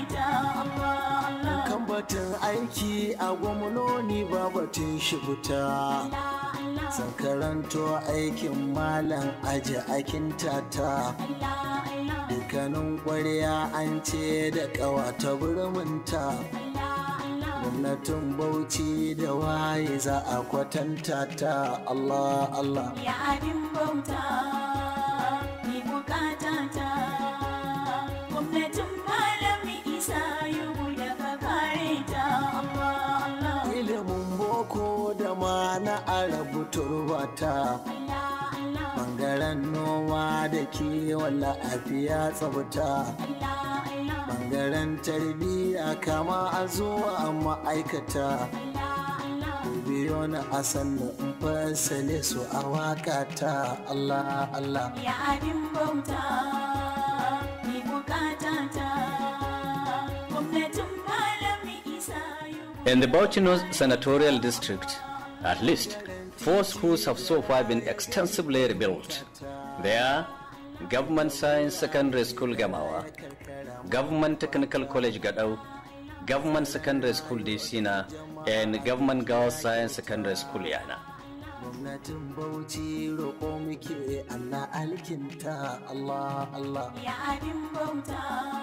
ta Allah Allah kan batun aiki a gwamnoni ba batun shibuta Allah Allah san karanto aikin malam aji akin tata Allah Allah dukkanin ƙwarya an ce da ƙawata burminta Allah Allah gwamnatin bauchi da waye za a kwatanta ta Allah Allah ya abin bauta ni bukata ta gwamnatin malami isa yugu da ka kare ta Allah Allah ilimin boko da ma na arabu turbata Allah Allah bangaren noma da kiwon lafiya tsabta Allah Allah bangaren tarbiyya kama a zuwa ma'aikata Allah Allah biyo na asan da in fasale su a wakata Allah Allah ya abin bauta ni bukata ta gwamnatin malami isa yugu In the Bauchinos Senatorial District, at least four schools have so far been extensively rebuilt. They are Government Science Secondary School Gamawa, Government Technical College Gadau, Government Secondary School Disina, and Government Girls Science Secondary School Yana. gwamnatin bauchi roƙo muke Allah alkinta Allah Allah ya abin bauta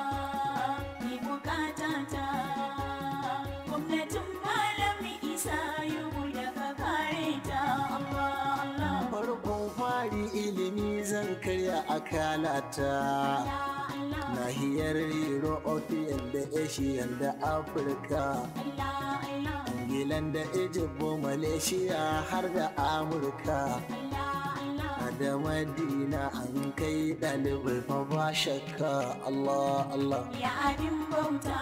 ni bukata ta gwamnatin malami isa yugu da ka kare ta Allah Allah farkon fari ilimi zan karya akalata Allah Allah nahiyar european da asian da afirka Allah Allah ingilan da egypt malaysia har da amurka Allah Allah da madina an kai ɗalibai fa ba shakka allah allah ya abin bauta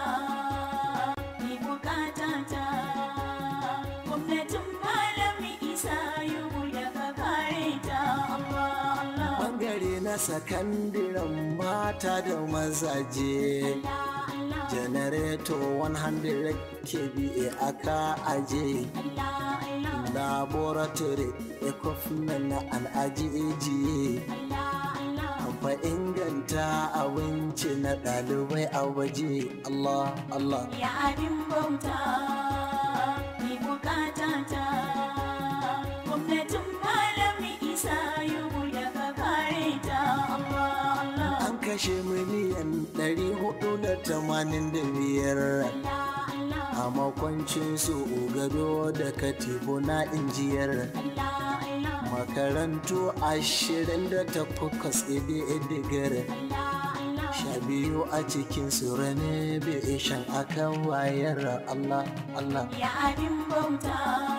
ni bukata ta gwamnatin malami isa yugu da ka kare ta Allah Allah bangare na sakandiren mata da mazaje Allah Allah janareto 100 kba aka aje Allah Allah laboratory equipment na al'ajiye Allah Allah fa inganta abinci na ɗalibai a waje Allah Allah ya abin bauta ni bukata ta gwamnatin malami isa yugu da ka kare ta Allah Allah an kashe miliyan 485 Allah Allah a makwancin su gado da katifu na injiyar Allah Allah makarantu ashirin da takwas idigar Allah Allah sha biyu a cikin su rane bai shan akan wayar Allah Allah ya abin bauta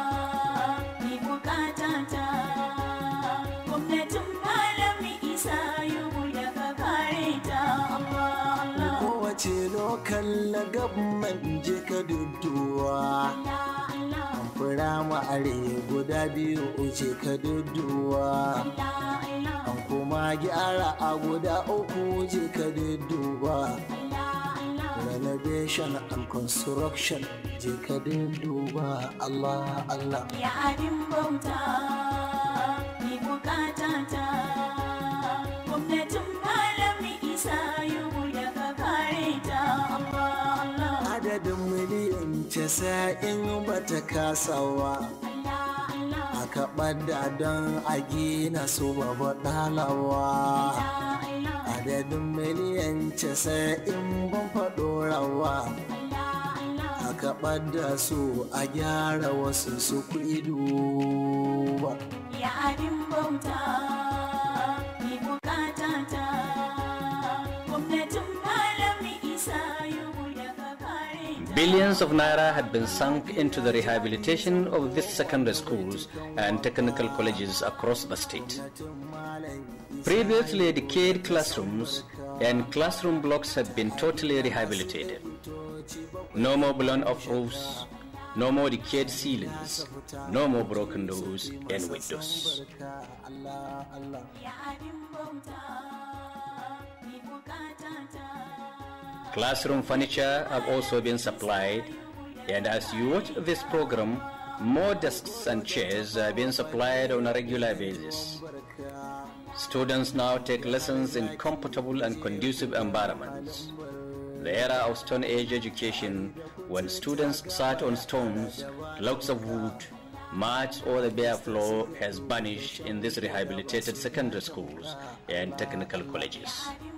ni bukata ta gwamnatin malami isa yugu da ka kare ta Allah Allah kowace lokal gabman je ka dudduwa Allah Allah firama are guda biyu uce ka dudduwa Allah Allah an kuma gyara a guda uku je ka dudduwa Allah Allah renovation and construction je ka dudduba Allah Allah ya abin bauta ni bukata ta gwamnatin malami isa yugu da ka kare ta Allah Allah adadin miliyan casa'in bata kasawa Allah Allah aka ɓadda don a gina su babu ɗalawa Allah Allah adadin miliyan casa'in ban faɗo rawa Allah Allah aka ɓadda su a gyara wasu su duba ya abin bauta ni bukata ta gwamnatin malami isa yugu da ka kare ta Billions of naira had been sunk into the rehabilitation of these secondary schools and technical colleges across the state. Previously decayed classrooms and classroom blocks have been totally rehabilitated. No more blown off roofs, no more decayed ceilings, no more broken doors and windows. Allah Allah ya abin bauta ni bukata ta Classroom furniture have also been supplied, and as you watch this program, more desks and chairs are being supplied on a regular basis. Students now take lessons in comfortable and conducive environments. The era of Stone Age education, when students sat on stones, logs of wood, marched over the bare floor, has vanished in these rehabilitated secondary schools and technical colleges.